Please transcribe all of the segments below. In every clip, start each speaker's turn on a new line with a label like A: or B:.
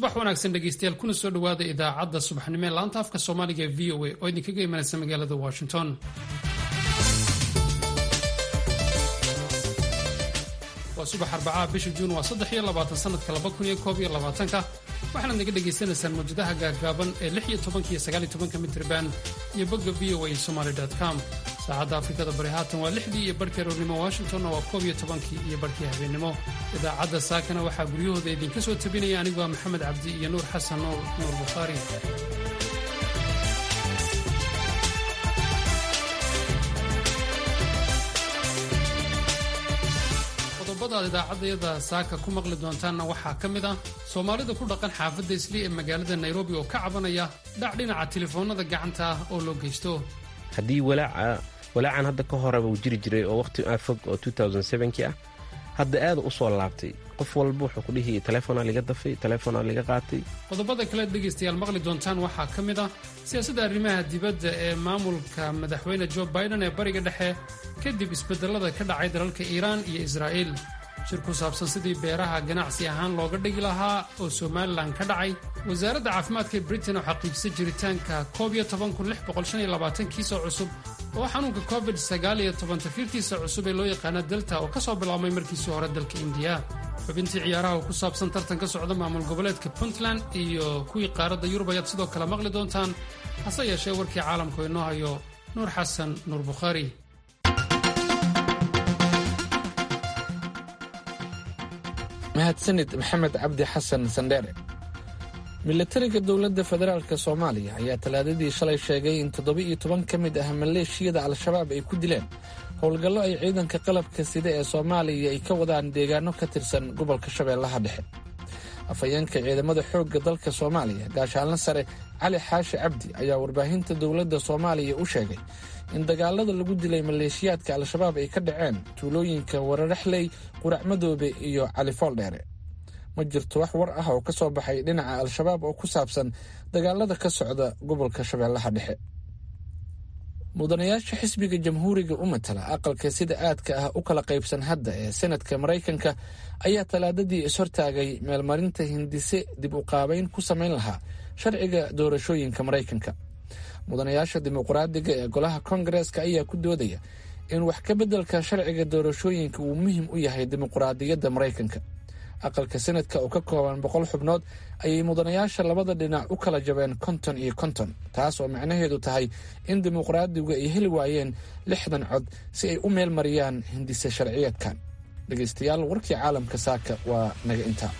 A: subax wanaagsan dhegeystayaal kuna soo dhowaada idaacadda subaxnimo ee laanta afka soomaaliga ee v o a oo idinkaga imanaysa magaalada washington waa subax arbacaha bisha juun waa saddex iyo labaatan sanadka laba kun iyo koob iyo labaatanka waxaanaad naga dhagaysanaysaan mawjadaha gaagaaban ee lix iyo tobanka iyo sagaal iyo tobanka mitriban iyo bogga v o a somaly com saacadda afrikada bari haatan waa lixdii iyo barhkii aroornimo washingtonna waa koob iyo tobankii iyo barhkii habeenimo idaacadda saakana waxaa guryahooda idinka soo tabinaya aniguaa maxamed cabdi iyo nuur xasan nuur nuur bukhaari qodobadaad idaacaddayada saaka ku maqli doontaanna waxaa ka mid ah soomaalida ku dhaqan xaafadda islii ee magaalada nairobi oo ka cabanaya dhac dhinaca telefoonnada gacanta ah oo loo geysto
B: haddii walaacan hadda ka horeba uu jiri jiray oo wakhti fog oo kii ah hadda aada u soo laabtay qof walba wuxuu ku dhihi taleefonaa liga dafay taleefonaa liga qaatay
A: qodobada kale dhegaystayaal maqli doontaan waxaa ka mid ah siyaasadda arrimaha dibadda ee maamulka madaxweyne jo biden ee bariga dhexe kadib isbedelada ka dhacay dalalka iiraan iyo israa'iil shir ku saabsan sidii beeraha ganacsi ahaan looga dhigi lahaa oo somalilan ka dhacay wasaaradda caafimaadka ee britain oo xaqiijisay jiritaanka kiisoo cusub oo xanuunka covid tafiirtiisa cusub ee loo yaqaana delta oo ka soo bilaabmay markiisii hore dalka indiya xubintii ciyaaraha oo ku saabsan tartan ka socda maamul goboleedka puntland iyo kuwii qaaradda yurub ayaad sidoo kale maqli doontaan hase yeeshee warkii caalamku inoo hayo nuur xasan nuur bukhaari
C: mahadsanid maxamed cabdi xasan sandheere milatariga dowladda federaalk soomaaliya ayaa talaadadii shalay sheegay in toddoba-iyo toban ka mid ah maleeshiyada al-shabaab ay ku dileen howlgallo ay ciidanka qalabka sida ee soomaaliya ay ka wadaan deegaano ka tirsan gobolka shabeellaha dhexe afhayeenka ciidamada xoogga dalka soomaaliya gaashaalna sare cali xaashi cabdi ayaa warbaahinta dowladda soomaaliya u sheegay in dagaalada lagu dilay maleeshiyaadka al-shabaab ay ka dhaceen tuulooyinka wararaxley quracmadoobe iyo cali fooldheere ma jirto wax war ah oo ka soo baxay dhinaca al-shabaab oo ku saabsan dagaalada ka socda gobolka shabeellaha dhexe mudanayaasha xisbiga jamhuuriga u matala aqalka sida aadka ah u kala qaybsan hadda ee senadka maraykanka ayaa talaadadii ishortaagay meelmarinta hindise dib u qaabayn ku samayn lahaa sharciga doorashooyinka maraykanka mudanayaasha dimuqraadiga ee golaha kongareeska ayaa ku doodaya in wax ka beddelka sharciga doorashooyinka uu muhiim u yahay dimuqraadiyadda maraykanka aqalka senadka oo ka kooban boqol xubnood ayay mudanayaasha labada dhinac u kala jabeen konton iyo konton taas oo macnaheedu tahay in dimuqraadigu ay heli waayeen lixdan cod si ay u meel mariyaan hindise sharciyeedkan dhegaystayaal warkii caalamka saaka waa naga intaa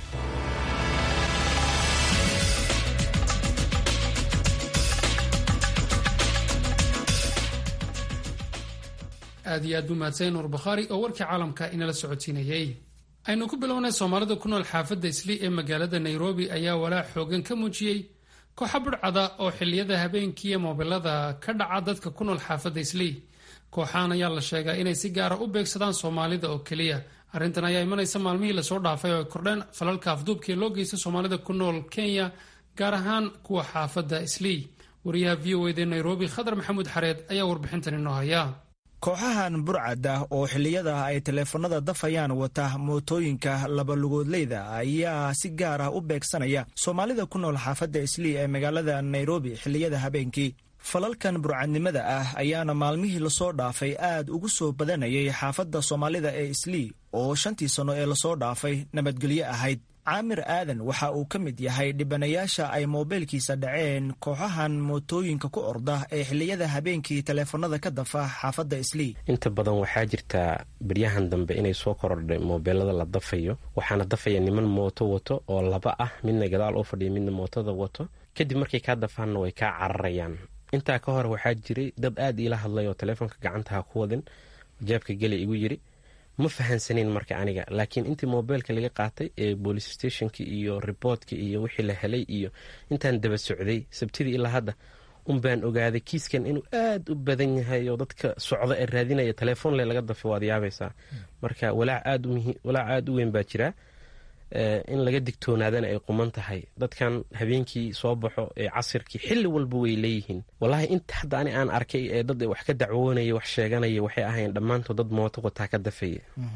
A: aad iyo aad buu mahadsan nuur bukhaari oo warkii caalamka inala socodsiinayay aynu ku bilownay soomaalida ku nool xaafadda islii ee magaalada nairobi ayaa walaac xoogan ka muujiyey kooxa budhcada oo xilliyada habeenkiiyo moobilada ka dhaca dadka ku nool xaafadda islii kooxahan ayaa la sheegaa inay si gaara u beegsadaan soomaalida oo keliya arrintan ayaa imanaysa maalmihii lasoo dhaafay oo ay kordheen falalka afduubkii loo geystay soomaalida ku nool kenya gaar ahaan kuwa xaafadda islii wariyaha v o eda nairobi khadar maxamuud xareed ayaa warbixintan inoo haya
D: kooxahan burcad ah oo xilliyada ay taleefanada dafayaan wata mootooyinka labalugoodleyda ayaa si gaar ah u beegsanaya soomaalida ku nool xaafadda islii ee magaalada nairobi xilliyada habeenkii falalkan burcadnimada ah ayaana maalmihii lasoo dhaafay aad ugu soo badanayay xaafadda soomaalida ee islii oo shantii sanno ee lasoo dhaafay nabadgelyo ahayd caamir aadan waxa uu ka mid yahay dhibanayaasha ay moobeelkiisa dhaceen kooxahan mootooyinka ku orda ee xilliyada habeenkii taleefanada ka dafa xaafadda islii
B: inta badan waxaa jirtaa beryahan dambe inay soo korodhay moobeelada la dafayo waxaana dafaya niman mooto wato oo laba ah midna gadaal u fadhiya midna mootada wato kadib markay kaa dafaanna way kaa cararayaan intaa ka hor waxaa jiray dad aad iila hadlay oo taleefonka gacantaha ku wadin jaabka geli igu yiri ma fahansaneyn marka aniga laakiin intii mobeylka laga qaatay ee boolice stationki iyo riboortka iyo wixii la helay iyo intaan daba socday sabtidii ilaa hadda unbaan ogaaday kiiskan inuu aad u badan yahay oo dadka socda ee raadinaya telefoonle laga dafay waad yaabaysaa marka walaac aad u weyn baa jiraa in laga digtoonaadana ay quman tahay dadkan habeenkii soo baxo ee casirkii xilli walba way leeyihiin wallaahi inta hadda ani aan arkay ee dad wax ka dacwoonaya wax sheeganaya waxay ahayn dhammaantood dad mooto wataa ka dafaya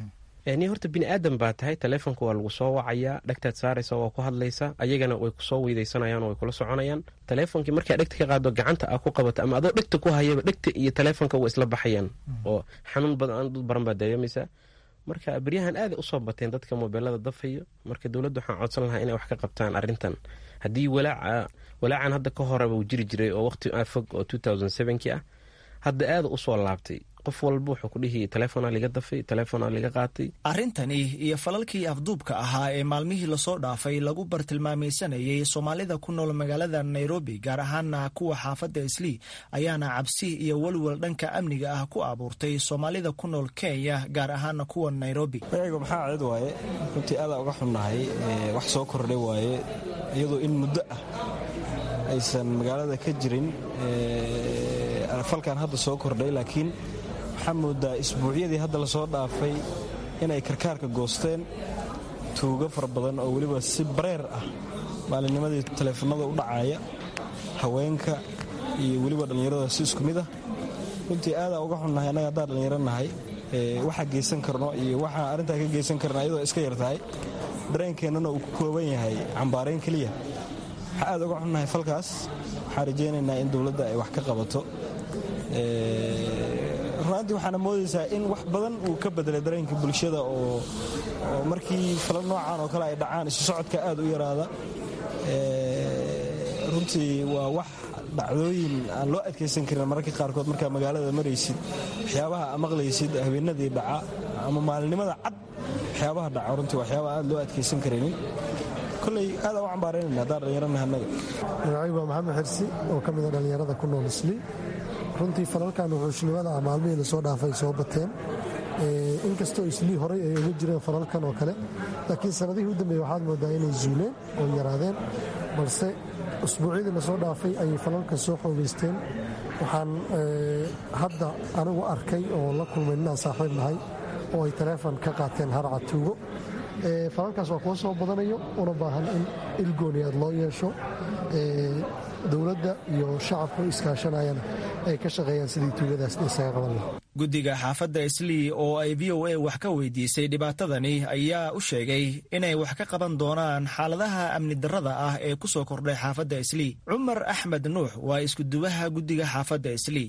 B: ni horta bini aadan baa tahay taleefonka waa lagu soo wacayaa dhegtaad saaraysa waa ku hadlaysa ayagana way kusoo weydaysanayaan way kula soconayaan taleefonkii markaa dhegta ka qaado gacanta aa ku qabato ama adoo dhegta ku hayaba dhegta iyo taleefonka way isla baxayaan oo xanuun badan dad baran baa dareemaysaa marka beryahan aaday usoo bateen dadka mobeelada dafayo marka dowladda waxaan codsan lahaa inay wax ka qabtaan arrintan haddii walaaca walaacan hadda ka horeba uu jiri jiray oo waqti fog oo ki ah hadda aada usoo laabtay qof walba wuxuu ku dhihi taleefona liga dafay taleefona liga qaatay
D: arrintani iyo falalkii afduubka ahaa ee maalmihii lasoo dhaafay lagu bartilmaamaysanayay soomaalida ku nool magaalada nairobi gaar ahaana kuwa xaafadda islii ayaana cabsi iyo welwel dhanka amniga ah ku abuurtay soomaalida ku nool kenya gaar ahaana kuwa nairobi
E: magaciga maxaa cid waaye runtii aadaa uga xunnahay wax soo kordhay waaye iyadoo in muddo ah aysan magaalada ka jirin falkan hadda soo kordhay laakiin waxaa moodaa isbuucyadii hadda lasoo dhaafay inay karkaarka goosteen tuugo fara badan oo weliba si bareer ah maalinnimadii taleefanada u dhacaya haweenka iyo weliba dhallinyarada si isku mid ah runtii aadaa uga xunnahay annaga haddaan dhallinyaro nahay waxaa geysan karno iyo waxaa arrintaa ka geysan karna iyadoo iska yar tahay dareenkeennana uu ku kooban yahay cambaarayn keliya waxaa aad uga xunnahay falkaas waxaan rajaynaynaa in dowladda ay wax ka qabato runaantii waxaana moodaysaa in wax badan uu ka bedelay dareenka bulshada oo markii fala noocan oo kale ay dhacaan isu socodka aad u yaraada runtii waa wax dhacdooyin aan loo adkaysan karin mararka qaarkood markaa magaalada maraysid waxyaabaha maqlaysid habeenadii dhaca ama maalinimada cad waxyaabaha dhaca runtii waxyaaba aad loo adkaysan karaynin koley aada u cambaaraynayna haddaan dhallinyarana annaga
F: magacaygu waa maxamed xirsi oo ka mida dhallinyarada ku nool isli runtii falalkan wuxuushnimada ah maalmihii lasoo dhaafay soo bateen inkastoo islii horey ay uga jireen falalkan oo kale laakiin sanadihii u dambeeye waxaad moodaa inay zuuleen oo yaraadeen balse usbuucyadii lasoo dhaafay ayay falalkan soo xoogeysteen waxaan hadda anigu arkay oo la kulmay ninaan saaxiib nahay oo ay taleefon ka qaateen harca tuugo falalkaas waa kuwa soo badanayo una baahan in ilgooni aad loo yeesho dowladda iyo shacabku iskaashanayana ay ka shaqeeyaan sidii tuugadaas isaga qaban lahaa
D: guddiga xaafadda islii oo ay v o a wax ka weydiisay dhibaatadani ayaa u sheegay inay wax ka qaban doonaan xaaladaha amni darrada ah ee ku soo kordhay xaafadda islii cumar axmed nuux waa iskuduwaha guddiga xaafadda islii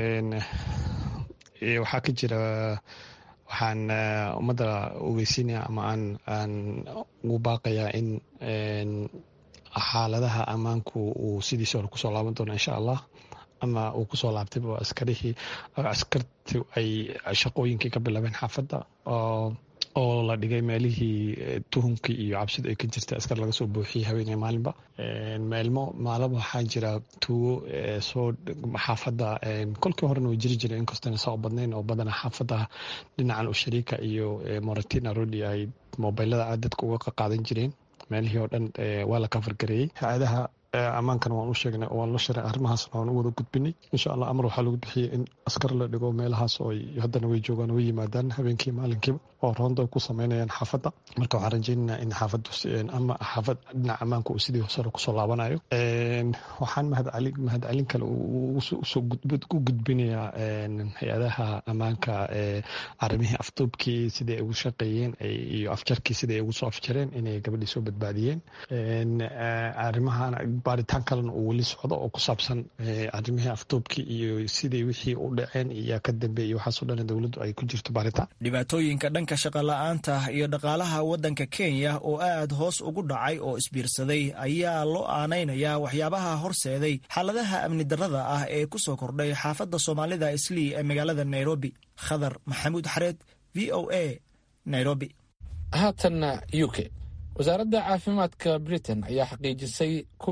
G: waxaa ka jira waxaan ummadda ogeysiinaya ama aan ugu baaqayaa in xaaladaha ammaanku uu sidiisa hore kusoo laaban doono insha allah ama uu kusoo laabtayba askarihii askarti ay shaqooyinkii ka bilaabeen xaafadda oo la dhigay meelihii tuhumkii iyo cabsidu ay ka jirtay askar laga soo buuxiyey haweeney maalinba meelmo maalaba waxaa jira tuugo soo xaafadda kolkii horena way jiri jireen inkastona saa u badnayn oo badana xaafadda dhinacan ushariika iyo moratina rodi ay mobilada aad dadka uga qaqaadan jireen meelihii oo dhan waa la kafargareeyey hay-adaha ammaankana waan u sheegnay oo waan la shiray arrimahaasna waan u wada gudbinay insha allah amar waxaa lagu bixiyey in askar la dhigo meelahaas oo haddana way joogaan way yimaadaan habeenkii maalinkiiba oo roonda ku sameynayaan xaafadda marka waxaan rajaynaynaa in xaafaddu ama xaafad dhinaca ammaanka uu sidii sare kusoo laabanayo waxaan mahadcelin kale u gudbinayaa hay-adaha ammaanka arrimihii afduubkii sidai ay ugu shaqeeyeen iyo afjarkii sidai ay ugu soo afjareen inay gabadhii soo badbaadiyeen arrimahana baaritaan kalena uu weli socdo oo ku saabsan arrimihii afduubkii iyo sidii wixii u dhaceen iyo ka dambeeyey waxaasoo dhan dowladdu ay ku jirto baaritaan
D: dhibaatooyinka dhanka shaqola'aanta iyo dhaqaalaha waddanka kenya oo aad hoos ugu dhacay oo isbiirsaday ayaa loo aanaynayaa waxyaabaha horseeday xaaladaha amni darrada ah ee ku soo kordhay xaafadda soomaalida islii ee magaalada nairobi khadar maxamuud xareed v o a nairobi
C: haatanna u k wasaaradda caafimaadka britain ayaa xaqiijisay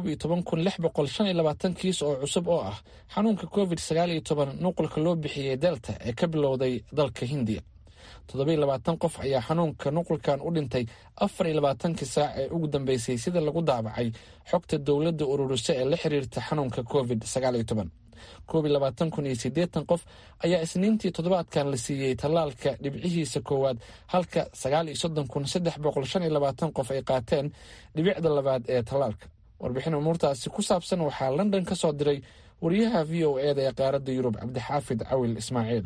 C: kiis oo cusub oo ah xanuunka covid nuqulka loo bixiyey delta ee ka bilowday dalka hindiya qof ayaa xanuunka nuqulkan u dhintay afarlabaatankii saac ee ugu dambeysay sida lagu daabacay xogta dowladda ururiso ee la xiriirta xanuunka covid qof ayaa isniintii toddobaadkan la siiyey tallaalka dhibcihiisa koowaad halka qof ay qaateen dhibicda labaad ee tallaalka warbixin umuurtaasi ku saabsan waxaa london ka soo diray wariyaha v o eda ee qaaradda yurub cabdixaafid cawil ismaaciil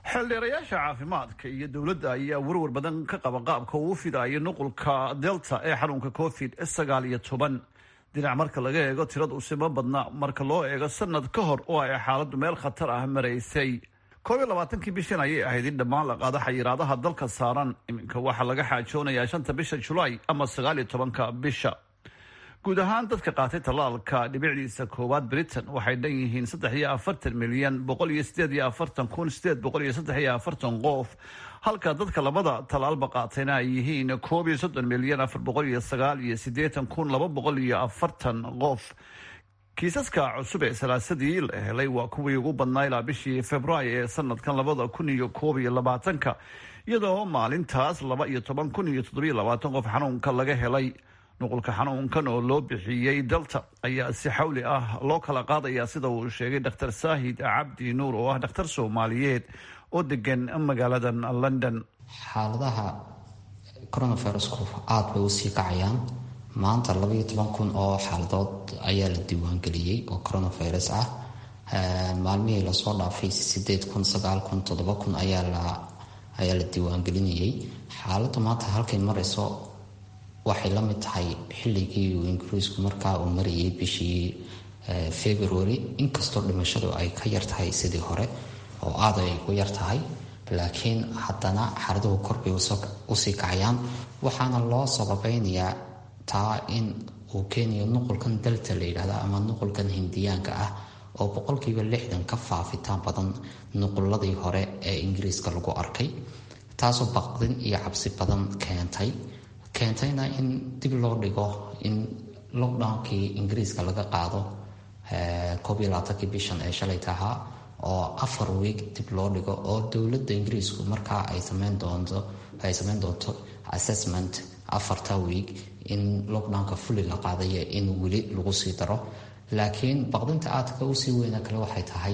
H: xeeldheerayaasha caafimaadka iyo dowladda ayaa warwar badan ka qaba qaabka uu fidayo nuqulka delta ee xanuunka covid sagaal iyo toban dhinac marka laga eego tirada usima badna marka loo eego sanad ka hor oo ay xaaladdu meel khatar ah maraysay koob iyo labaatankii bishan ayay ahayd in dhammaan la qaado xayiraadaha dalka saaran iminka waxaa laga xaajoonayaa shanta bisha julaay ama sagaal iyo tobanka bisha guud ahaan dadka qaatay tallaalka dhibicdiisa koowaad britain waxay dhan yihiin saddex iyo afartan milyan boqol iyo sideed iyo afartan kun sideed boqol iyo saddex iyo afartan qof halka dadka labada tallaalba qaatayna ay yihiin koob iyo soddon milyan afar boqol iyo sagaal iyo siddeetan kun laba boqol iyo afartan qof kiisaska cusub ee salaasadii la helay waa kuwii ugu badnaa ilaa bishii februaayo ee sanadkan labada kun iyo koob iyo labaatanka iyadoo maalintaas laba iyo toban kun iyo toddobiyo labaatan qof xanuunka laga helay nuqulka xanuunkan oo loo bixiyey delta ayaa si xawli ah loo kala qaadaya sida uu sheegay dr saahid cabdi nuur oo ah dhakhtar soomaaliyeed oo degan magaalada london
I: xaaladaha coronavirusku aada bay usii kacayaan maanta labaiyo toban kun oo xaaladood ayaa la diiwaangeliyey oo coronavirus ah maalmihii lasoo dhaafay sideed kun sagaal kun toddoba kun ayaa la ayaa la diiwaangelinayay xaaladdu maanta halkay marayso waxay la mid tahay xilligii uu ingiriisku markaa uu marayay bishii february inkastoo dhimashadu ay ka yartahay sidii hore oo aada ay u yartahay laakiin haddana xaaladuhu korbay usii kacayaan waxaana loo sababeynayaa taa in uu keenayo nuqulkan dalta la yidhahda ama nuqulkan hindiyaanka ah oo boqolkiiba lixdan ka faafitaan badan nuquladii hore ee ingiriiska lagu arkay taasoo baqdin iyo cabsi badan keentay keentayna in dib loo dhigo in lockdownkii ingiriiska laga qaado koob iyo labaatankii bishan ee shalay tahaa oo afar wiig dib loo dhigo oo dowladda ingiriisku markaa ay sameyn doonto ay sameyn doonto assessment afarta wiig in lockdownka fulli la qaadayo in weli lagu sii daro laakiin baqdinta aadka usii weyna kale waxay tahay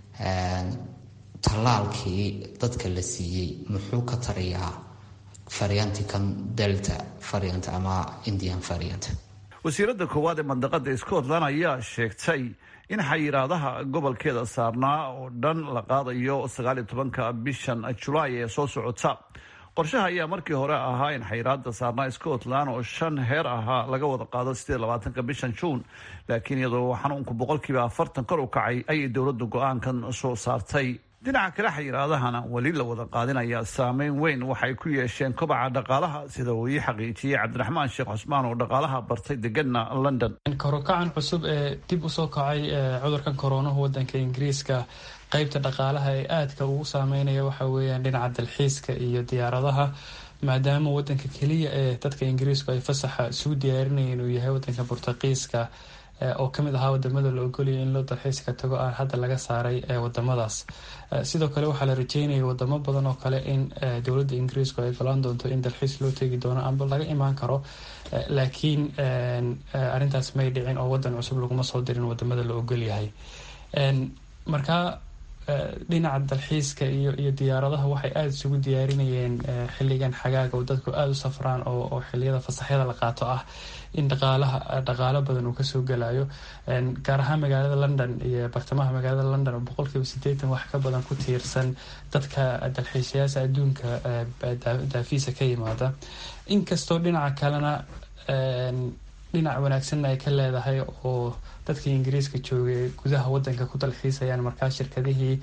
I: tallaalkii dadka la siiyey muxuu ka tarayaa variantikan delta variant ama indian variant
H: wasiiradda koowaad ee mandaqada scotland ayaa sheegtay in xayiraadaha gobolkeeda saarnaa oo dhan la qaadayo sagaaliyo tobanka bishan julaay ee soo socota qorshaha ayaa markii hore ahaa in xayiraada saarnaa scotland oo shan heer ahaa laga wada qaado sideed labaatanka bishan juun laakiin iyadoo xanuunku boqolkiiba afartan kor u kacay ayay dowladdu go-aankan soo saartay dhinaca kale xayiraadahana weli la wada qaadinayaa saameyn weyn waxay ku yeesheen kobaca dhaqaalaha sida uu ii xaqiijiyey cabdiraxmaan sheekh cusmaan oo dhaqaalaha bartay degana london
J: karokacan cusub ee dib usoo kacay cudurkan koronahu wadanka ingiriiska qeybta dhaqaalaha ee aadka ugu saameynaya waxa weeyaan dhinaca dalxiiska iyo diyaaradaha maadaama wadanka keliya ee dadka ingiriisku ay fasaxa isugu diyaarinayeen uu yahay wadanka burtaqiiska oo kamid ahaa wadamada la ogolaya in loo dalxiiska tago aan hadda laga saaray wadamadaas sidoo kale waxaa la rajeynaya wadamo badan oo kale in dowladda ingiriisku ay golaan doonto in dalxiis loo tegi doono amba laga imaan karo laakiin arintaas may dhicin oo wadan cusub laguma soo dirin wadamada la ogolyahay markaa dhinaca dalxiiska iyo iyo diyaaradaha waxay aada isugu diyaarinayeen xiligan xagaaga oo dadku aada u safraan oo xiliyada fasaxyada la qaato ah in dhaqaalaha dhaqaalo badan uu kasoo galayo gaar ahaan magaalada london iyo bartamaha magaalada london oo boqolkiiba sideetan wax ka badan ku tiirsan dadka dalxiisayaasha adduunka daafiisa ka yimaada inkastoo dhinaca kalena dhinac wanaagsanna ay ka leedahay oo dadkii ingiriiska joogay gudaha wadanka ku dalxiisayaan markaa shirkadihii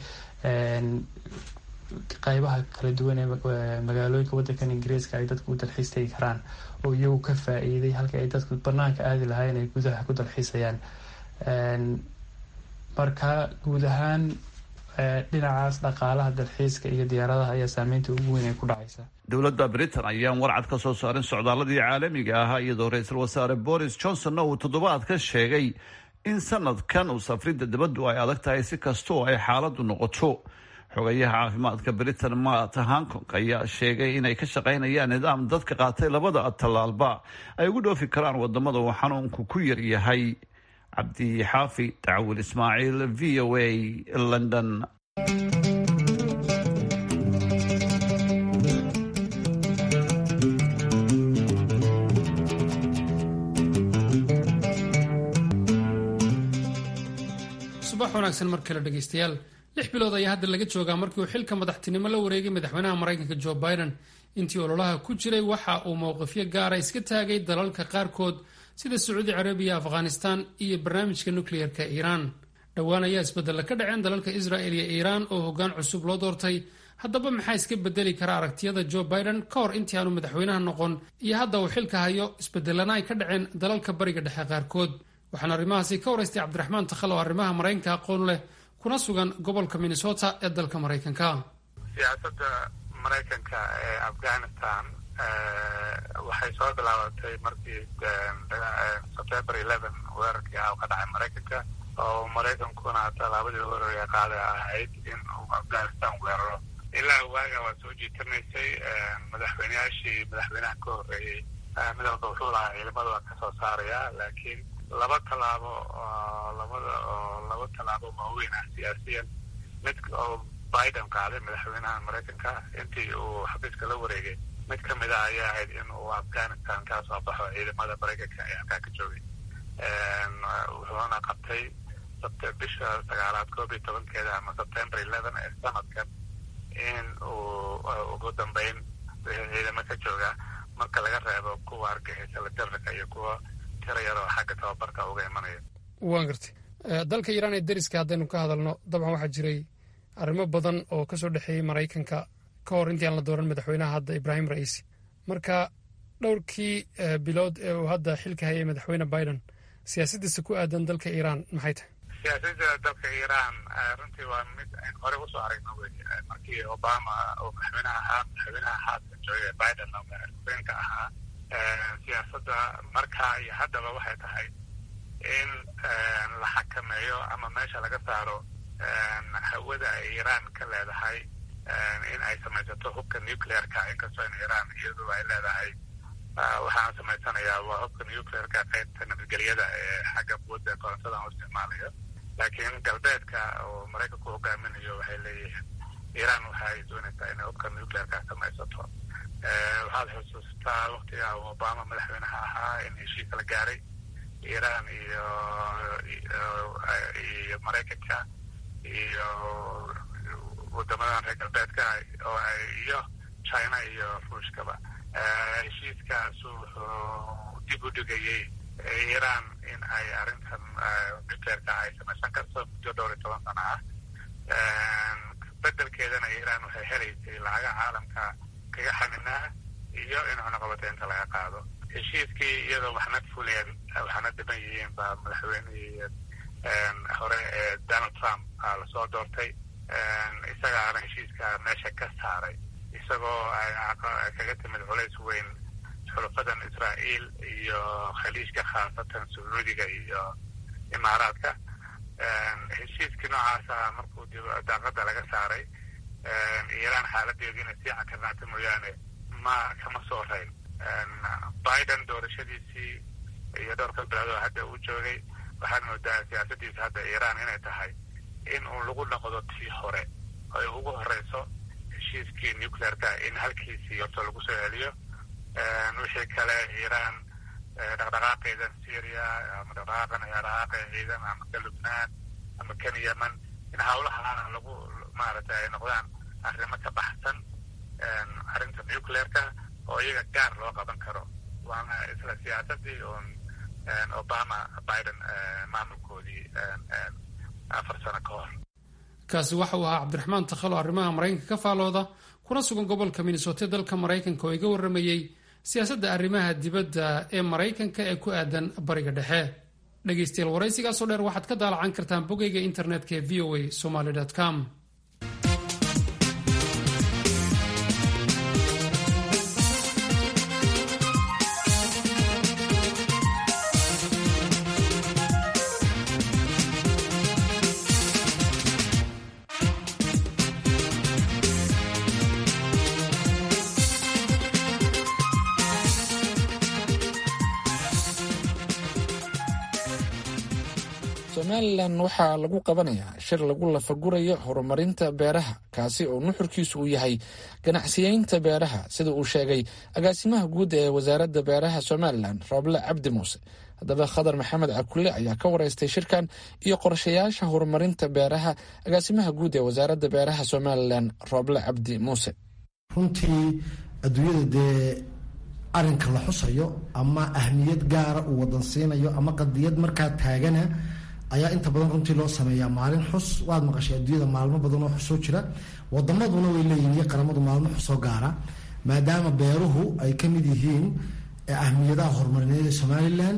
J: qaybaha kala duwan ee magaalooyinka wadankan ingiriiska ay dadku u dalxiis tegi karaan oo iyagu ka faa-iiday halkii ay dadku banaanka aadi lahaayeen ay gudaha ku dalxiisayaan marka guud ahaan dhinacaas dhaqaalaha dalxiiska iyo diyaaradaha ayaa saameynta ugu weyn ay ku dhacaysa
H: dowladda britain ayaan warcad ka soo saarin socdaaladii caalamiga ahaa iyadoo ra-iisul wasaare boris johnsonna uu toddobaadka sheegay in sanadkan uu safridda dabaddu ay adag tahay si kastoo ay xaaladdu noqoto xogayaha caafimaadka britain matt hankong ayaa sheegay inay ka shaqaynayaan nidaam dadka qaatay labada tallaalba ay ugu dhoofi karaan wadamada uu xanuunku ku yar yahay cabdi xaafi dacwil ismaaciil v o a london
A: subax wanaagsan mar kale dhegeystayaal lix bilood ayaa hadda laga joogaa markii uu xilka madaxtinimo la wareegay madaxweynaha maraykanka jo biden intii ololaha ku jiray waxa uu mowqifyo gaara iska taagay dalalka qaarkood sida sacuudi carabiya afghanistan iyo barnaamijka nukliyeerka iiraan dhowaan ayaa isbedella ka dhaceen dalalka israel iyo iiraan oo hoggaan cusub loo doortay haddaba maxaa iska bedeli kara aragtiyada jo biden ka hor intii aanu madaxweynaha noqon iyo hadda uu xilka hayo isbedelana ay ka dhaceen dalalka bariga dhexe qaarkood waxaana arrimahaasi ka waraystay cabdiraxmaan takhal oo arrimaha maraykanka aqoon leh kuna sugan gobolka minnesota ee dalka maraykanka
K: siyaasadda maraykanka ee afghanistan waxay soo bilaabatay markii sebtember eleven weerarkii ah oo ka dhacay maraykanka oo maraykankuna tallaabadii horreeya qaaday ahayd in uu afghanistan weeraro ilaa waaga waa soo jiitamaysay madaxweyneyaashii madaxweynaha ka horreeyey mid walba wuxuu lahaa ciidamada waa kasoo saaraya laakiin laba tallaabo oo labada oo laba tallaabo waaweyn ah siyaasiyan mid oo biden qaaday madaxweynaha maraykanka intii uu xafiiska la wareegay mid ka mid ah ayaa ahayd in uu afghanistan ka soo baxo ciidamada maraykanka ee halkaa ka joogay wuxuuna qabtay bisha sagaalaad koob iyo tobankeeda ama sebtember eleven ee sanadkan in uu ugu dambeyn ciidamo ka jooga marka laga reebo kuwa argixisa la jarrika iyo kuwa tira yar oo xagga tababarka uga imanaya
A: waan gartay dalka iiraan ee deriska haddaynu ka hadalno dabcan waxaa jiray arrimo badan oo ka soo dhexeeyey maraykanka ka hor intii aan la dooran madaxweynaha hadda ibraahim ra'iisi marka dhowrkii bilood ee uu hadda xilka hayay madaxweyne biden siyaasaddiisa ku aadan dalka iiraan maxay tahay
K: siyaasadda dalka iiraan runtii waa mid aynu horey usoo aragno wey markii obama uu madaxweynaha ahaa madaxweynaha haadka joogay biden oo madaxweyinka ahaa siyaasadda markaa iyo haddaba waxay tahay in la xakameeyo ama meesha laga saaro hawada ay iiraan ka leedahay in ay samaysato hubka nuclearka inkastoo in iiraan iyadu ay leedahay waxaan samaysanayaa waa hubka nuclearka qaybta nabadgelyada ee xagga quwadda korontada u isticmaalayo laakiin galbeedka oo maraykanku hogaaminayo waxay leeyihiin iiraan waxay doonaysaa inay hubka nuclearka samaysato waxaad xusuustaa waktiga obama madaxweynaha ahaa in heshiis la gaaray iiraan iyo iyo maraykanka iyo wadamadan reer galbeedka oo ay iyo china iyo ruushkaba heshiiskaas wuxuu dib u dhigayey iiraan in ay arrintan nuclearka ay samaysan karto muddo dhowr iyo toban sano ah bedelkeedana iiraan waxay helaysay lacaga caalamka kaga xaninaa iyo in cunaqabateynta laga qaado heshiiskii iyadoo waxna fuleen waxna dhiban yihiin baa madaxweynihii hore ee donald trump lasoo doortay isagaana heshiiska meesha ka saaray isagoo ay kaga timid culays weyn xulufadan israa'iil iyo khaliijka khaasatan sacuudiga iyo imaaraadka heshiiskii noocaasa markuu daaqada laga saaray iiraan xaaladeedu inay sii cakarnaata mooyaane ma kama soo rayn biden doorashadiisii iyo dhowrka bilood oo hadda uu joogay waxaad moodaa siyaasadiisa hadda iiraan inay tahay in uu lagu noqdo tii hore ay ugu horeyso heshiiskii nuclearka in halkiisii horta lagu soo celiyo wixii kale iiraan dhaqdhaqaaqeeda syria ama dhaqdhaqaaqan dhaqdhaqaaqa ciidan ama ka lubnaan ama kan yemen in hawlahaana lagu maaragtay ay noqdaan arrimo ka baxsan arrinta nuclearka oo iyaga gaar loo qaban karo waana isla siyaasadii uun obama biden maamulkoodii afar sano ka hor
A: kaasi waxa uu ahaa cabdiraxmaan takhalo arrimaha maraykanka ka faalooda kuna sugan gobolka minnesota dalka maraykanka oo iga warramayey siyaasadda arrimaha dibadda ee maraykanka ee ku aadan bariga dhexe dhegaystayaal waraysigaasoo dheer waxaad ka daalacan kartaan bogayga internetka ee v o a somaly com
C: somalilan waxaa lagu qabanayaa shir lagu lafagurayo horumarinta beeraha kaasi oo nuxurkiisu uu yahay ganacsiyeynta beeraha sida uu sheegay agaasimaha guud ee wasaaradda beeraha somalilan rooble cabdi muuse haddaba khadar maxamed cakule ayaa ka wareystay shirkan iyo qorshayaasha horumarinta beeraha agaasimaha guud ee wasaaradda beeraha somalilan rooble cabdi muuse
L: runtii adduunyada dee arinka la xusayo ama ahmiyad gaara uu wadan siinayo ama qadiyad markaa taagana ayaa inta badan runtii loo sameeyaa maalin xus waad maqashay adduunyada maalmo badan oo xusoo jira wadamaduna way leeyihin iyo qaramadu maalmo xusoo gaara maadaama beeruhu ay ka mid yihiin ahmiyadaha horumarineed ee somalilan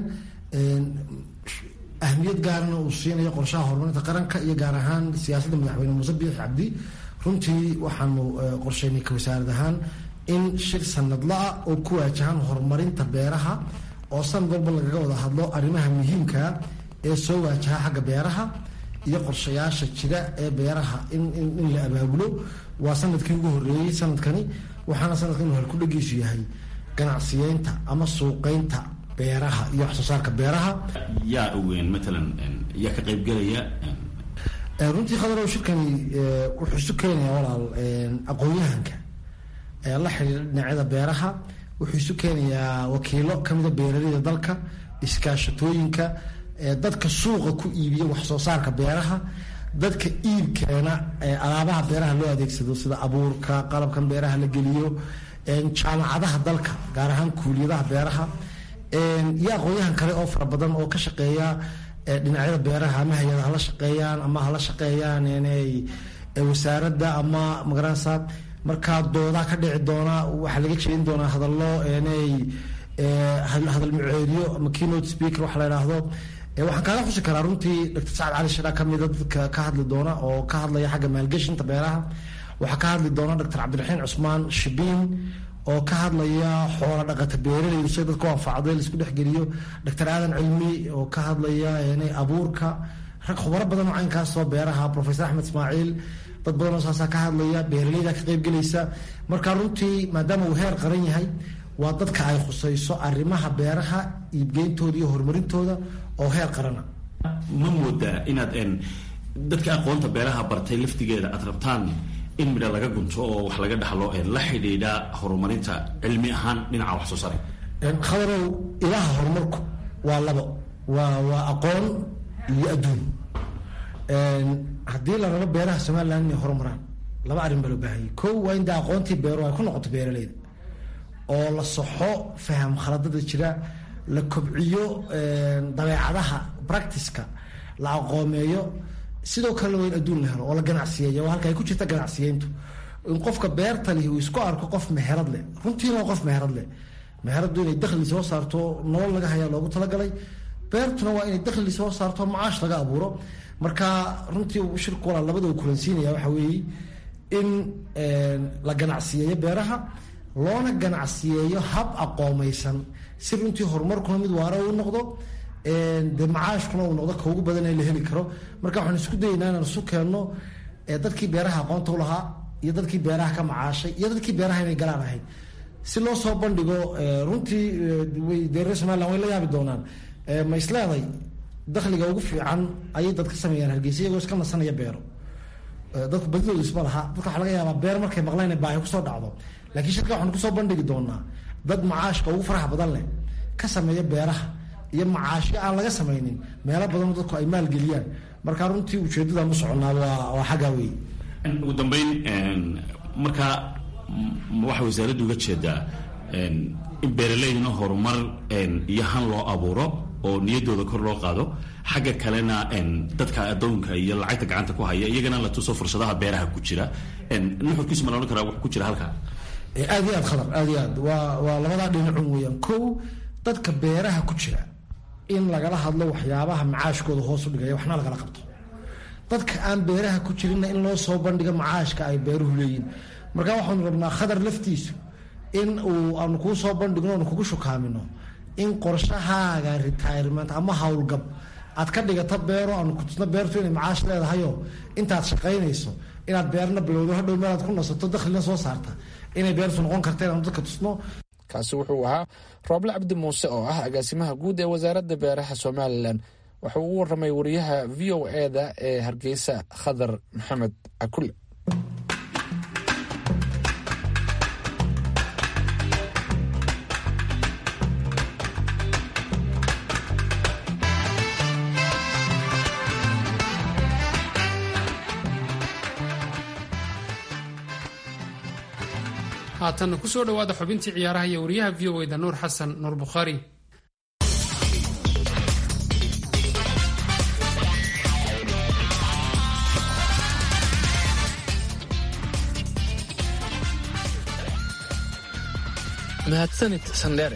L: ahmiyad gaarana uu siinayo qorshaha horumarinta qaranka iyo gaar ahaan siyaasadda madaxweyne muuse biix cabdi runtii waxaanu qorsheynay ka wasaarad ahaan in shir sanadla-a oo ku waajahan horumarinta beeraha oo sanad walba lagaga wada hadlo arrimaha muhiimkaa ee soo waajaha xagga beeraha iyo qorshayaasha jira ee beeraha in la abaabulo waa sanadkii ugu horeeyey sanadkani waxaana sanadkan inu halkudhagiisu yahay ganacsiyeynta ama suuqeynta beeraha iyo wax soo saarka beeraha
M: yaa ogeyn matalan yaa ka qaybgelaya
L: runtii khadarow shirkani wuxuu isu keenayaa walaal aqoon-yahanka la xidhiira dhinacyada beeraha wuxuu isu keenayaa wakiilo kamida beeraleyda dalka iskaashatooyinka dadka suuqa ku iibiya wax soo saarka beeraha dadka iibkeena alaabaha beeraha loo adeegsado sida abuurka qalabkan beeraha la geliyo jaamacadaha dalka gaar ahaan kuuliyadaha beeraha iyo aqoon-yahan kale oo fara badan oo ka shaqeeya dhinacyada beeraha ama hay-ada hala shaqeeyaan ama hala shaqeeyaan wasaaradda ama magaranaysa markaa doodaa ka dhici doona waxaa laga jeedin doonaa hadallo hadal muceediyo ama keynote speaker waxa la idhaahdo waxaan kaaga xusi karaa runtii dr sacad cali shadha kamida dadka ka hadli doona oo ka hadlaya xagga maalgeshinta beeraha waxaa ka hadli doona dr cabdiraxiin cusmaan shibiin oo ka hadlaya xoola dhaqata beeraleydu si dadku anfacday laisku dhexgeliyo dr aadan cilmi oo ka hadlaya abuurka rag khubaro badan oo caynkaasoo beeraha professor axmed ismaaciil dad badan oo saasaa ka hadlaya beeraleyda ka qaybgelaysa marka runtii maadaama uu heer qaran yahay waa dadka ay khusayso arrimaha beeraha iibgeyntooda iyo horumarintooda oo heer qarana
M: ma moodaa inaad dadka aqoonta beeraha bartay laftigeeda aad rabtaan in midha laga gunto oo wax laga dhaxlo la xidhiidha horumarinta cilmi ahaan dhinaca wax soo saar
L: khadarow ilaha horumarku waa labo waa waa aqoon iyo adduun haddii la rabo beeraha somaliland inay horumaraan laba arrin baa loo baahanyay kow waa in dee aqoontii beeruhu ay ku noqoto beeraleyda oo la saxo faham khaladada jira la kobciyo dabeecadaha practiceka la aqoomeeyo sidoo kalena waa in adduun la helo oo la ganacsiyeeya waa halka ay ku jirta ganacsiyeyntu in qofka beerta lihi uu isku arko qof meherad leh runtiina waa qof meherad leh meheradu inay dakhli soo saarto nolol laga hayaa loogu talagalay beertuna waa inay dakhli soo saarto macaash laga abuuro marka runtii shirku walaa labada uu kulansiinaya waxa weeye in la ganacsiyeeyo beeraha loona ganacsiyeeyo hab aqoomeysan si runtii horumarkuna mid waara u noqdo dee macaashkuna uu noqdo ka ugu badan ee la heli karo marka waxaan isku dayeynaa inaan isu keenno dadkii beeraha aqoonta u lahaa iyo dadkii beeraha ka macaashay iyo dadkii beeraha inay galaan ahayd si loo soo bandhigo runtii dee reer somaliland way la yaabi doonaan ma isleeday dakhliga ugu fiican ayay dad ka sameeyaan hargeysa iyagoo iska nasanaya beero dadku badidoodu isma laha dadka waxaa laga yaabaa beer markay maqlaan baahi kusoo dhacdo laakiin shirka waxaan kusoo bandhigi doonaa dad macaashka ugu faraha badan leh ka sameeya beeraha iyo macaashyo aan laga samaynin meelo badanoo dadku ay maalgeliyaan marka runtii ujeedadaan u soconaa waa xaggaa wey
M: ugu dambeyn markaa waxaa wasaaraddu uga jeedaa in beeraleydna horumar iyo han loo abuuro oo niyaddooda kor loo qaado xagga kalena dadka addoonka iyo lacagta gacanta ku haya iyagana la tuso fursadaha beeraha ku jira nuxurkiisu ma la odhan karaa wax ku jira halkaa
L: aad iyo aad khadar aad iyo aad waa waa labadaa dhinacun weeyaan kow dadka beeraha ku jira in lagala hadlo waxyaabaha macaashkooda hoos u dhigaya waxna lagala qabto dadka aan beeraha ku jirinna in loo soo bandhigo macaashka ay beeruhu leeyihin marka waxaanu rabnaa khadar laftiisu in uu aanu kuu soo bandhigno aanu kugu shukaamino in qorshahaaga retirement ama howlgab aad ka dhigato beero aanu kutusno beertu inay macaash leedahayo intaad shaqaynayso inaad beerna bilowdo hadhow meelaad ku nasato dakhlina soo saarta inay beertu noqon karta inaanu dadka tusno
C: kaasi wuxuu ahaa rooble cabdi muuse oo ah agaasimaha guud ee wasaaradda beeraha somalilan wuxuu u waramay wariyaha v o eda ee hargeysa khadar maxamed cakule
A: haatanna ku soo dhowaada xubintii ciyaaraha iyo wariyaha v o eda nuur xasan nuur bukhaari
C: mahadsanid sandheere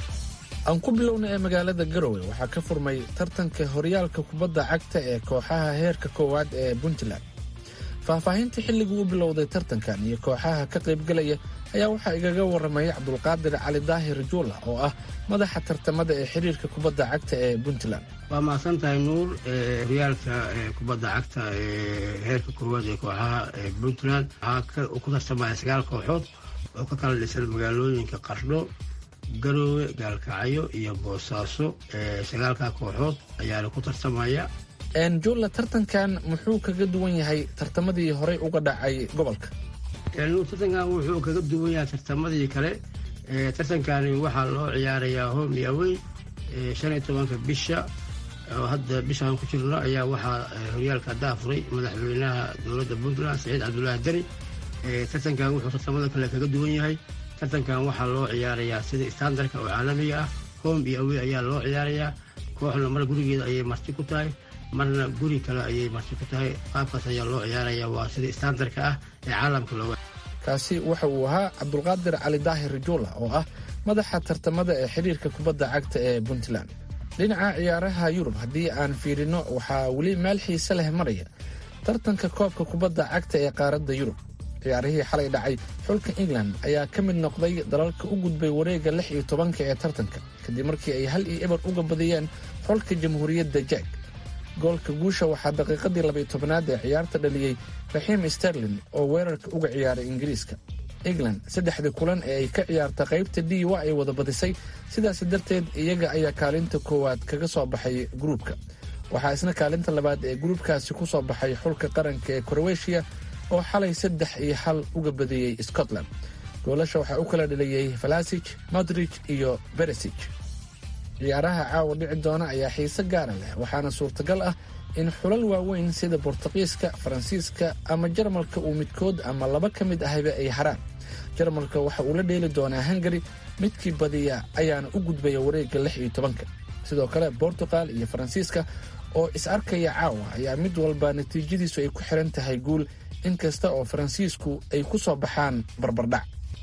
C: aan ku bilowna ee magaalada garowe waxaa ka furmay tartanka horyaalka kubadda cagta ee kooxaha heerka koowaad ee puntland faahfaahinta xilligii u bilowday tartankan iyo kooxaha ka qaybgalaya ayaa waxaa igaga waramaya cabdulqaadir cali daahir juula oo ah madaxa tartamada ee xiriirka kubadda cagta ee puntland
N: waa mahadsan tahay nuur horyaalka kubadda cagta ee heerka koowaad ee kooxaha puntland waxaa ku tartamaya sagaal kooxood oo ka kala dhisan magaalooyinka qardho garoowe gaalkacyo iyo boosaaso sagaalka kooxood ayaana ku tartamaya
C: julla tartankan muxuu kaga duwan yahay tartamadii horey uga dhacay gobolka
N: tartankan wuxuu kaga duwan yahay tartamadii kale tartankani waxaa loo ciyaarayaa home iyo awey shan iyo tobanka bisha oo hadda bishaan ku jirno ayaa waxaa horyaalka daafuray madaxweynaha dowladda puntland saciid cabdulaahi deni tartankan wuxuu tartamada kale kaga duwan yahay tartankan waxaa loo ciyaarayaa sida standarka oo caalamiga ah home iyo awey ayaa loo ciyaarayaa kooxna mar gurigeeda ayay marti ku tahay marna guri kale ayay marti ku tahay qaabkaas ayaa loo ciyaaraya waa sida standarka ah ee caalamka looga
C: kaasi waxa uu ahaa cabdulqaadir cali daahir juula oo ah madaxa tartamada ee xiriirka kubadda cagta ee puntland dhinaca ciyaaraha yurub haddii aan fiirino waxaa weli meel xiise leh maraya tartanka koobka kubadda cagta ee qaaradda yurub ciyaarihii xalay dhacay xulka england ayaa ka mid noqday dalalka u gudbay wareegga lix iyo tobanka ee tartanka kadib markii ay hal iyo eber uga badiyeen xulka jamhuuriyadda jack goolka guusha waxaa daqiiqadii labaiyo tobanaad ee ciyaarta dhaliyey raxiim sterlin oo weerarka uga ciyaaray ingiriiska england saddexdii kulan ee ay ka ciyaarta qaybta d wa ay wada badisay sidaas darteed iyaga ayaa kaalinta koowaad kaga soo baxay gruubka waxaa isna kaalinta labaad ee gruubkaasi ku soo baxay xulka qaranka ee kroweshiya oo xalay saddex iyo hal uga badiyey scotland goolasha waxaa u kala dhaliyey falasij modrij iyo beresij ciyaaraha caawa dhici doona ayaa xiise gaara leh waxaana suurtagal ah in xulal waaweyn sida bortuqiiska faransiiska ama jarmalka uu midkood ama laba ka mid ahayba ay haraan jarmalka waxa uu la dheeli doonaa hungari midkii badiya ayaana u gudbaya wareegga lix iyo tobanka sidoo kale bortuqal iyo faransiiska oo is arkaya caawa ayaa mid walba natiijadiisu ay ku xiran tahay guul inkasta oo faransiisku ay ku soo baxaan barbardhac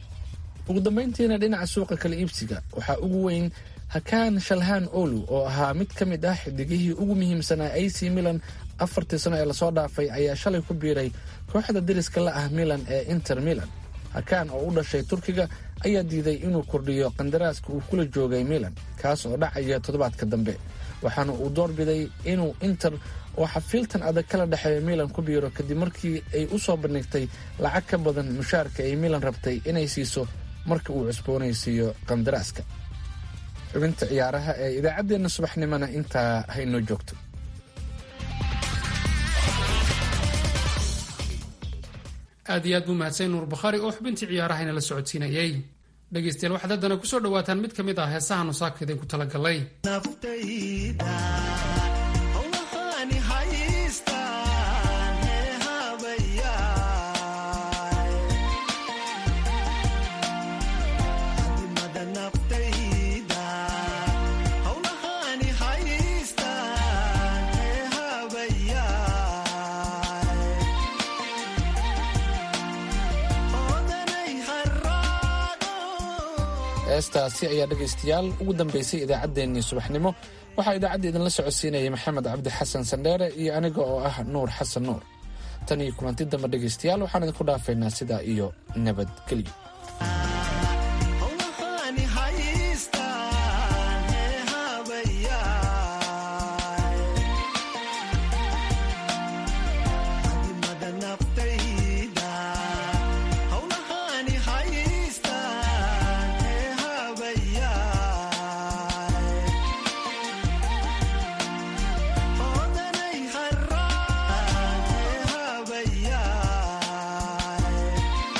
C: ugu dambayntiina dhinaca suuqa kala iibsiga waxaa ugu weyn hakaan shalhaan olu oo ahaa mid ka mid ah xidigihii ugu muhiimsanaa ac milan afartii sano ee lasoo dhaafay ayaa shalay ku biiray kooxda deriska la ah milan ee inter milan hakaan oo u dhashay turkiga ayaa diiday inuu kordhiyo qandaraaska uu kula joogay milan kaas oo dhacaya toddobaadka dambe waxaana uu doorbiday inuu inter oo xafiiltan adag kala dhexeeya milan ku biiro kadib markii ay u soo bandhigtay lacag ka badan mushaarka ay milan rabtay inay siiso marka uu cusboonaysiiyo qandaraaska xubinta ciyaaraha ee idaacaddeenna subaxnimona intaa haynoo joogto
A: aad iyo aad buu mahadsan nuur bakhaari oo xubintii ciyaarahayna la socodsiinayey dhegaystayaal waxaad haddana ku soo dhowaataan mid ka mid ah heesaha nusaaka idinku talagalay
C: heestaasi ayaa dhegaystayaal ugu dambaysay idaacaddeenii subaxnimo waxaa idaacadda idinla socodsiinayay maxamed cabdi xasan sandheere iyo aniga oo ah nuur xasan nuur tan iyo kulanti dambe dhegaystayaal waxaan idinku dhaafaynaa sidaa iyo nabadgelyo